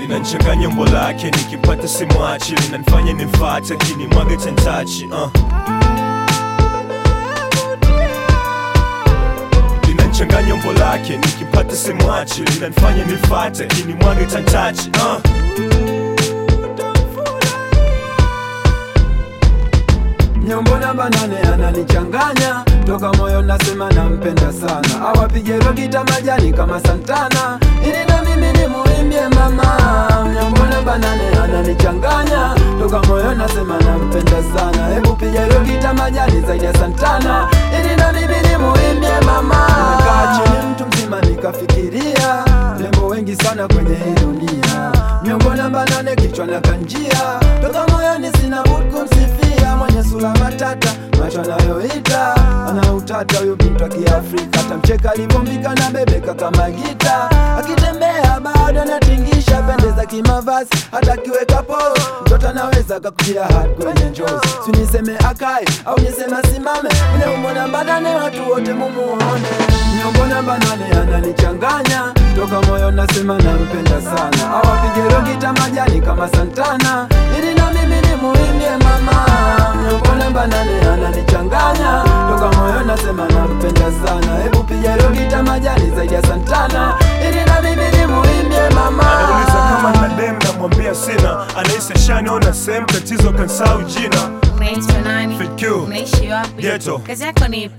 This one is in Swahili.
linanchanganya umbo lake nikimpata simwachi linanifanya nimfate akini mwaga chantachi uh. linanchanganya umbo lake nikimpata simwachi linanifanya nimfate akini mwaga chantachi uh. Nyombo namba nane ananichanganya toka moyo nasema nampenda sana, awapige rogita majani kama Santana ili na mimi nimuimbie mama. Nyombo namba nane ananichanganya toka moyo nasema nampenda sana, hebu piga rogita majani zaidi ya Santana ili na mimi nimuimbie mama. Nimekaa chini mtu mzima nikafikiria rembo wengi sana kwenye hii dunia, nyombo namba nane kichwa na kanjia toka moyoni sina budi kumsifia mwenye sura matata macho anayoita ana utata huyo bintu wa Kiafrika tamcheka alivyombika na bebeka kama gita akitembea bado anatingisha pendeza kimavazi hata akiweka pose mtoto anaweza kakujia hadi kwenye njozi si niseme akae au niseme asimame ule umbo namba nane watu wote mumuone nyombo namba nane ananichanganya toka moyo nasema nampenda sana awapige rogita majani kama Santana ili na mimi nimuimbie mama nyombo namba nane ananichanganya toka moyo nasema nampenda sana hebu piga rogita majani zaidi ya Santana ili na mimi nimuimbie mama anauliza kama na dem namwambia sina anahisi shaniona sehemu tatizo kansau jina Unaitwa nani? FQ. Unaishi wapi? Ghetto. Kazi yako ni ipi?